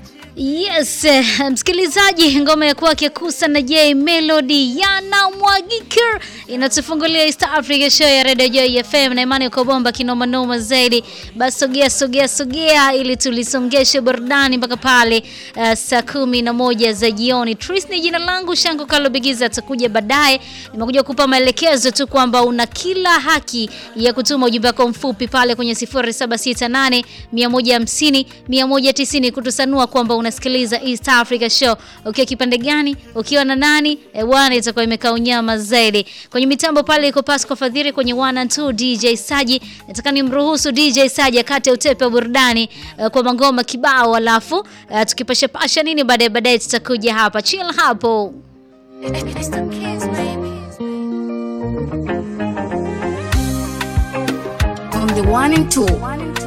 Yes, eh, msikilizaji, ngoma ya kwake Kusa na J Melody yanamwagika inatufungulia East Africa show ya Radio Joy FM na imani uko bomba kinoma noma zaidi. Basi sogea sogea sogea ili tulisongeshe burudani mpaka pale uh, saa kumi na moja za jioni. Tris ni jina langu, Shango Kalo Bigiza atakuja baadaye. Nimekuja kupa maelekezo tu kwamba una kila haki ya kutuma ujumbe wako mfupi pale kwenye 0768 150 190 kutusanua kwamba unasikiliza East Africa Show ukiwa kipande gani, ukiwa na nani e, bwana, itakuwa imekaa unyama zaidi. Kwenye mitambo pale iko Pasco Fadhiri, kwenye 1 and 2 DJ Saji. Nataka nimruhusu DJ Saji akate utepe wa burudani uh, kwa mangoma kibao, alafu uh, tukipasha pasha nini baadaye baadaye tutakuja hapa. Chill hapo. On the one and two.